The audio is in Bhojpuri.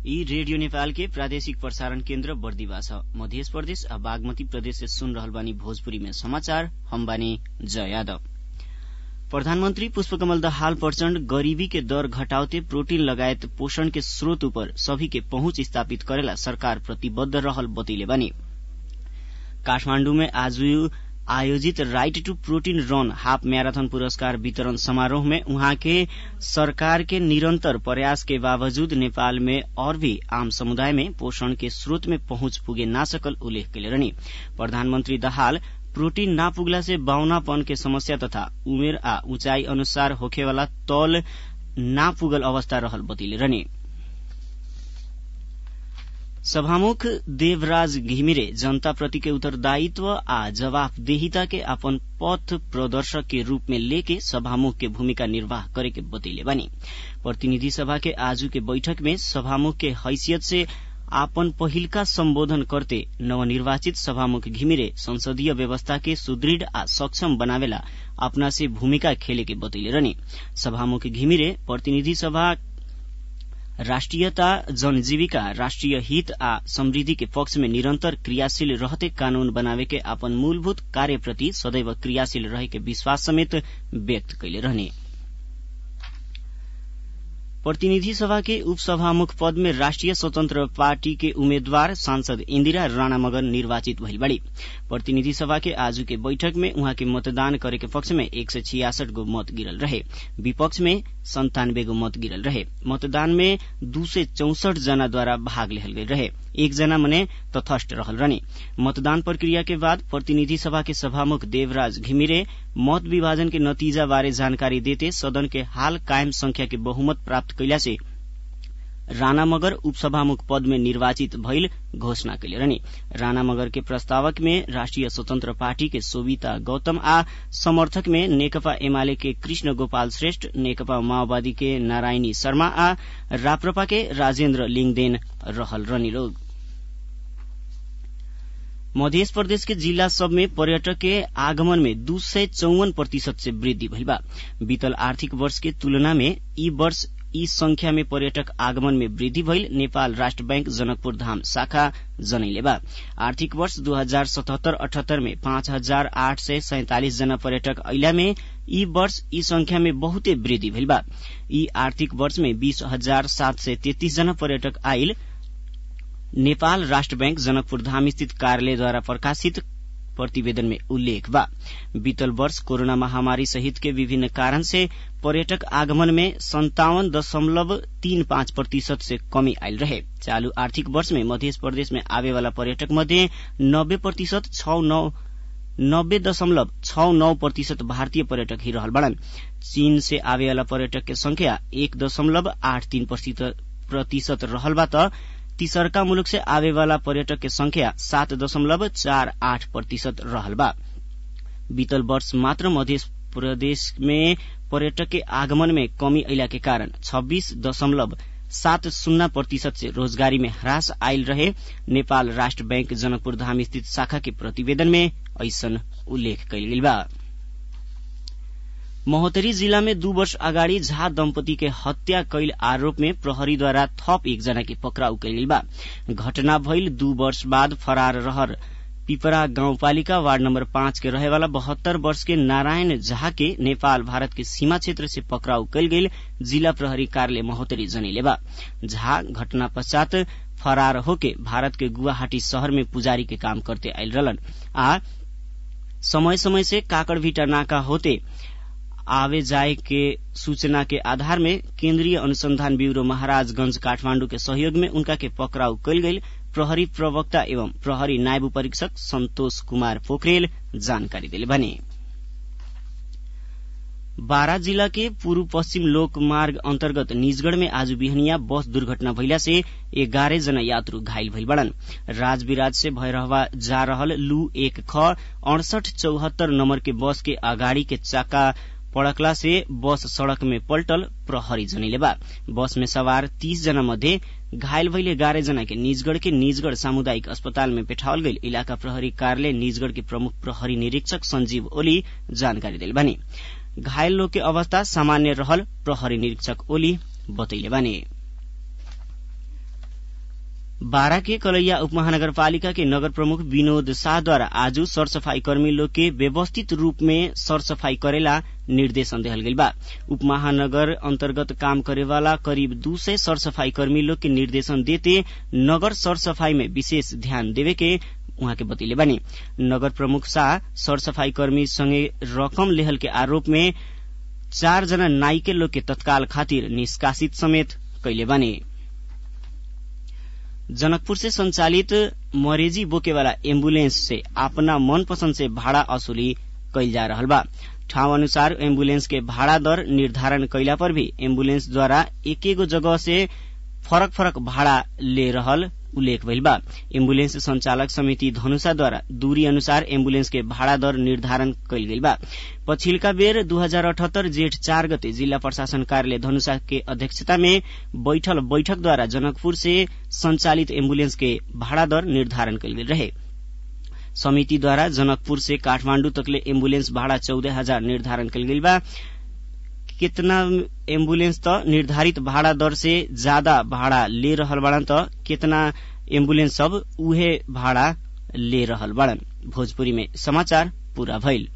यी रेडियो नेपाल के प्रादेशिक प्रसारण केन्द्र बर्दिवा छ मध्य प्रदेश आ बागमती प्रदेश से सुन रहल बानी भोजपुरी में समाचार हम बानी जय यादव प्रधानमन्त्री पुष्पकमल दाहाल प्रचण्ड गरीबी के दर घटाउते प्रोटीन लगायत पोषण के स्रोत ऊपर सभी के पहुंच स्थापित करेला सरकार प्रतिबद्ध रहल बतैले बानी काठमाण्डु में आज आयोजित right to protein run half marathon पुरस्कार वितरण समारोह में उहाँ के सरकार के निरन्तर प्रयास के बावजूद नेपाल में और भी आम समुदाय में पोषण के स्रोत में पहुंच पुगे ना सकल उल्लेख कैले रहनी प्रधानमन्त्री दाहाल प्रोटीन ना पुगला से बाउनापन के समस्या तथा उमेर आ ऊंचाई अनुसार होखेवाला तौल ना पुगल अवस्था रहल बतैले रहनी सभामुख देवराज घिमिरे जनता प्रति के उत्तरदायित्व आ जवाफदेहिता के अपन पथ प्रदर्शक के रूप में लेके सभामुख के भूमिका निर्वाह करे के बतैले बानी प्रतिनिधि सभा के आजू के बैठक में सभामुख के हैसियत से आपन पहिलका सम्बोधन करते नवनिर्वाचित सभामुख घिमिरे संसदीय व्यवस्था के सुदृढ़ आ सक्षम बनावेला अपना से भूमिका खेले के बतैले रहनी सभामुख घिमिरे प्रतिनिधि सभा राष्ट्रियता जनजीविका राष्ट्रिय हित आ समृद्धि के पक्ष में निरन्तर क्रियाशील रहते कानून बनावे के अपन मूलभूत कार्यप्रति सदैव क्रियाशील रहे के विश्वास समेत व्यक्त कैले रहने प्रतिनिधि सभा के उपसभामुख पद में राष्ट्रिय स्वतन्त्र पार्टी के उम्मेद्वार सांसद इन्दिरा राणा मगर निर्वाचित भइल बाड़ी प्रतिनिधि सभा के आज के बैठक में उहाँ के मतदान करे के पक्ष में एक सय छियासठ गो मत गिरल रहे विपक्ष में संतानब्बे गो मत गिरल रहे मतदान में दू सय चौसठ जना द्वारा भाग लेहल गई रहे एक जना मने तथस्थ रहल रहनी मतदान प्रक्रिया के बाद प्रतिनिधि सभा के सभामुख देवराज घिमिरे मत विभाजन के नतीजा बारे जानकारी देते सदन के हाल कायम संख्या के बहुमत प्राप्त कैला से राणा मगर उपसभामुख पद में निर्वाचित भइल घोषणा कैले रहनी राणा मगर के प्रस्तावक में राष्ट्रिय स्वतन्त्र पार्टी के सोभिता गौतम आ समर्थक में नेकपा एमाले के कृष्ण गोपाल श्रेष्ठ नेकपा माओवादी के नारायणी शर्मा आ राप्रपा के राजेन्द्र लिङदेन रहल रहनी लोग मध्य प्रदेश के जिला सब में पर्यटक के आगमन में दू सय चौवन प्रतिशत से वृद्धि भइल बा बीतल आर्थिक वर्ष के तुलना में ई वर्ष ई संख्या में पर्यटक आगमन में वृद्धि भइल नेपाल राष्ट्र बैंक जनकपुर धाम शाखा जनैले बा आर्थिक वर्ष दू हजार सतहत्तर अठहत्तर में पाँच हजार आठ सय सैंतालिस जना पर्यटक अइला में ई वर्ष ई संख्या में बहुते वृद्धि भइल बा ई आर्थिक वर्ष में बीस हजार सात सय तेत्तीस जना पर्यटक आइल नेपाल राष्ट्र बैंक जनकपुर धाम स्थित कार्यालयद्वारा प्रकाशित प्रतिवेदन में उल्लेख बा बीतल वर्ष कोरोना महामारी सहित के विभिन्न कारण से पर्यटक आगमन में संतावन दशमलव तीन पाँच प्रतिशत से कमी आयल रहे चालू आर्थिक वर्ष में मध्य प्रदेश में आवे वाला पर्यटक मध्ये नब्बे प्रतिशत छ नौ नब्बे दशमलव छ नौ प्रतिशत भारतीय पर्यटक ही रहल बड़न चीन से आवे वाला पर्यटक के संख्या एक दशमलव आठ तीन प्रतिशत रहल बा त तीसरका मुलुक से आवे वाला पर्यटक के संख्या सात दशमलव चार आठ प्रतिशत रहल बा बीतल वर्ष मात्र मध्य प्रदेश में पर्यटक के आगमन में कमी अइला के कारण छब्बीस दशमलव सात शून्य प्रतिशत से रोजगारी में ह्रास आयल रहे नेपाल राष्ट्र बैंक जनकपुर धाम स्थित शाखा के प्रतिवेदन में ऐसन उल्लेख कैल गेल बा महोत्तरी जिला में दू वर्ष अगाडि झा दम्पति के हत्या कैल आरोप में प्रहरीद्वारा थप एकजना के पक्राउ कैल बा घटना भइल दू वर्ष बाद फरार रहर पिपरा गाउँपालिका वार्ड नम्बर पाँच के रहेवाला बहत्तर वर्ष के नारायण झा के नेपाल भारत के सीमा क्षेत्र से पक्राउ कैल गेल जिला प्रहरी कार्यालय महोत्तरी जनिले बा झा घटना पश्चात फरार होके भारत के गुवाहाटी शहर में पुजारी के काम करते आयल रहलन आ समय समय से काकड़भिटा नाका होते आवे जाए के सूचना के आधार में केन्द्रीय अनुसंधान ब्यूरो महाराजगंज काठमांडू के सहयोग में उनका के पकड़ाउ कैल गई प्रहरी प्रवक्ता एवं प्रहरी नायब परीक्षक संतोष कुमार पोखरेल जानकारी दिले भने बारा जिला के पूर्व पश्चिम लोक मार्ग अन्तर्गत निजगढ़ में आज बिहनिया बस दुर्घटना भइला से एघारह जना यात्रु घायल भइल बड़न राजविराज से भैरहवा जा रहल लू एक ख अड़सठ चौहत्तर नंबर के बस के अगाडि के चाका पड़कला से बस सड़क में पल्टल प्रहरी जनिले बा बस में सवार तीस जना मध्ये घायल भइले एघारह जना के निजगढ़ के निजगढ़ सामुदायिक अस्पताल में पेठावल गई इलाका प्रहरी कार्यालय निजगढ़ के प्रमुख प्रहरी निरीक्षक संजीव ओली जानकारी दिल बानी घायल लोग के अवस्था सामान्य रहल प्रहरी निरीक्षक ओली बतैले बानी बारा के कलैया उपमहानगरपालिका के नगर प्रमुख विनोद शाहद्वारा आज सरसफाई कर्मी लोग के व्यवस्थित रूप में सरसफाई करेला निर्देशन देहल गइल बा उपमहानगर अंतर्गत काम करेवाला करीब दू सय सरसफाई कर्मी लोग के निर्देशन देते नगर सरसफाई में विशेष ध्यान देवे के उहाँ के बतैले बानी नगर प्रमुख शाह सरसफाई कर्मी संगे रकम लेहल के आरोप में चार जना नाइके लोग के तत्काल खातिर निष्कासित समेत कैले बानी जनकपुर से संचालित मरेजी बोके वाला एम्बुलेंस से अपना मनपसंद से भाड़ा असुली कैल जा रहल बा ठाउँ अनुसार एम्बुलेंस के भाड़ा दर निर्धारण कैला पर भी एम्बुलेंस द्वारा एक एगो जगह से फरक फरक भाड़ा ले रहल उल्लेख भइल बा एम्बुलेंस संचालक समिति धनुषा द्वारा दूरी अनुसार एम्बुलेंस के भाड़ा दर निर्धारण कैल गइल बा पछिल्का बेर दू हजार अठहत्तर जेठ चार गते जिल्ला प्रशासन कार्यालय धनुषा के अध्यक्षता में बैठल बैठक द्वारा जनकपुर से संचालित एम्बुलेंस के भाड़ा दर निर्धारण कैल गेल रहे समिति द्वारा जनकपुर से काठमाण्डु तकले एम्बुलेंस भाड़ा चौदह हजार निर्धारण कैल गेल बा कितना एम्बुलेंस त निर्धारित भाड़ा दर से ज्यादा भाड़ा ले रहल बाड़न त कितना एम्बुलेंस सब उहे भाड़ा ले रहल बाड़न भोजपुरी में समाचार पूरा भइल